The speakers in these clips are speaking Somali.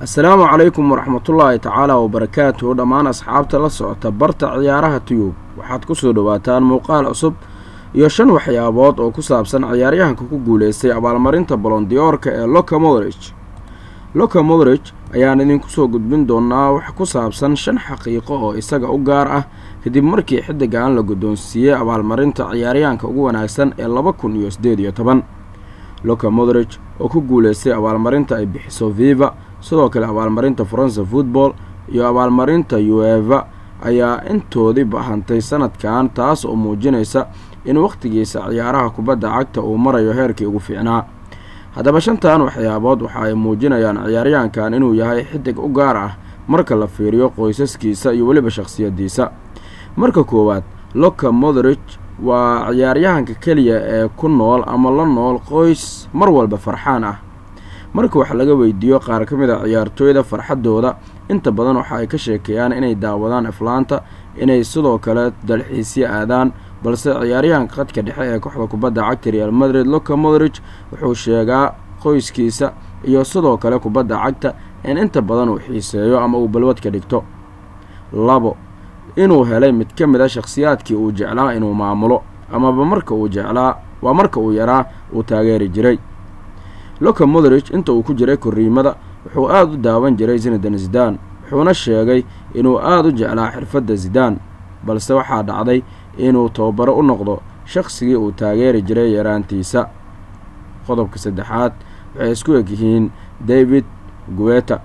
assalaamu calaykum waraxmatullaahi tacaala wabarakaatuhu dhammaan asxaabta la socota barta ciyaaraha tuyub waxaad ku soo dhowaataan muuqaal cusub iyo shan waxyaabood oo ku saabsan ciyaaryahanka ku guuleystay abaalmarinta bolondiyoorka ee loka moderich loka moderich ayaan idinku soo gudbin doonaa wax ku saabsan shan xaqiiqo oo isaga u gaar ah kadib markii xiddigan la guddoonsiiyey abaalmarinta ciyaaryahanka ugu wanaagsan ee laba kun iyo siddeed iyo toban loka moderich oo ku guuleystay abaalmarinta ay bixiso viva sidoo kale abaalmarinta faransa football iyo abaalmarinta ueva ayaa intoodii bahantay sanadkan taas oo muujinaysa in wakhtigiisa ciyaaraha kubadda cagta uu marayo heerkii ugu fiicnaa haddaba shantan waxyaabood waxa ay muujinayaan ciyaaryahankan inuu yahay xidig u gaar ah marka la fiiriyo qoysaskiisa iyo weliba shakhsiyaddiisa marka koowaad loka moderich waa ciyaaryahanka keliya ee ku nool ama la nool qoys mar walba farxaan ah marka wax laga weydiiyo qaar ka mid a ciyaartooyda farxaddooda inta badan waxa ay ka sheekeeyaan inay daawadaan aflaanta inay sidoo kale dalxiisyo aadaan balse ciyaaryahanka khadka dhexe ee kooxda kubadda cagta real madrid loka moderich wuxuu sheegaa qoyskiisa iyo sidoo kale kubadda cagta in inta badan uu xiiseeyo ama uu balwad ka dhigto labo inuu helay mid ka mid a shakhsiyaadkii uu jeclaa inuu maamulo amaba marka uu jeclaa waa marka uu yaraa uu taageeri jiray loka moderich inta uu ku jiray korriimada wuxuu aada u daawan jiray zinadan zidaan wuxuuna sheegay inuu aada u jeclaa xirfadda zidaan balse waxaa dhacday inuu tababaro u noqdo shaqsigii uu taageeri jiray yaraantiisa qodobka saddexaad waxay isku eg yihiin david guweta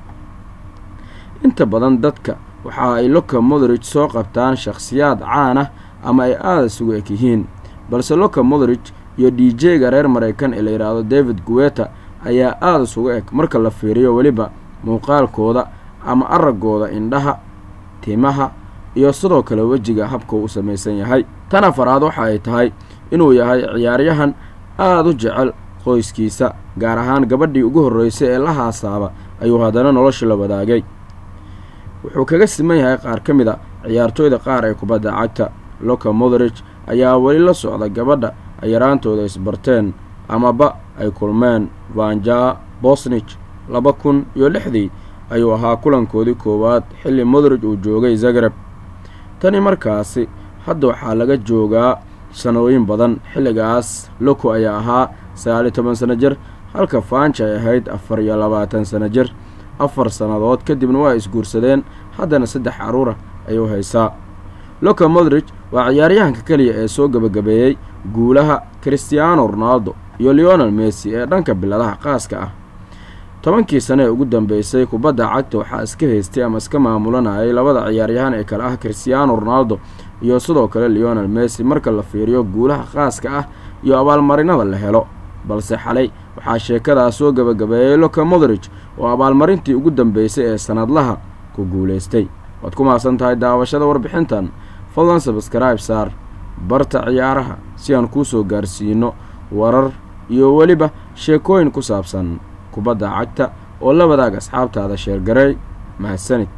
inta badan dadka waxa ay loka moderich soo qabtaan shakhsiyaad caan ah ama ay aada isugu eg yihiin balse loka moderich iyo d j-ga reer maraykan ee la yidhaahdo david guweta ayaa aada isugu eg marka la fiiriyo weliba muuqaalkooda ama araggooda indhaha timaha iyo sidoo kale wejiga habka uu samaysan yahay tan afaraad waxa ay tahay inuu yahay ciyaaryahan aada u jecel qoyskiisa gaar ahaan gabadhii ugu horreysay ee la haasaaba ayuu haddana nolosha la wadaagay wuxuu kaga siman yahay qaar ka mid a ciyaartooyda qaar ee kubadda cagta loka moderich ayaa weli la socda gabadha ay yaraantooda isbarteen amaba ay kulmeen vanja bosnich laba kun iyo lixdii ayuu ahaa kulankoodii koowaad xilli moderich uu joogay zagreb tani markaasi hadda waxaa laga joogaa sanooyin badan xilligaas loko ayaa ahaa sagaaliyo toban sano jir halka faanja ay ahayd afar iyo labaatan sano jir afar sannadood kadibna waa isguursadeen haddana saddex caruura ayuu haysaa loka moderich waa ciyaaryahanka keliya ee soo gebagabeeyey guulaha christiaano ronaldo iyo leonel messi ee dhanka biladaha qaaska ah tobankii sane ee ugu dambeysay kubadda cagta waxaa iska haystay ama iska maamulanayay labada ciyaaryahan ee kale ah christiaano ronaldo iyo sidoo kale leonel messi marka la fiiriyo guulaha qaaska ah iyo abaalmarinada la helo balse xalay waxaa sheekadaas soo gebagabeeyey loka moderich oo abaalmarintii ugu dambeysay ee sanadlaha ku guulaystay waad ku mahadsan tahay daawashada warbixintan fadlan sabskribe saar barta ciyaaraha si aan kuu soo gaarsiino warar iyo weliba sheekooyin ku saabsan kubadda cagta oo la wadaag asxaabtaada sheergaray mahadsanid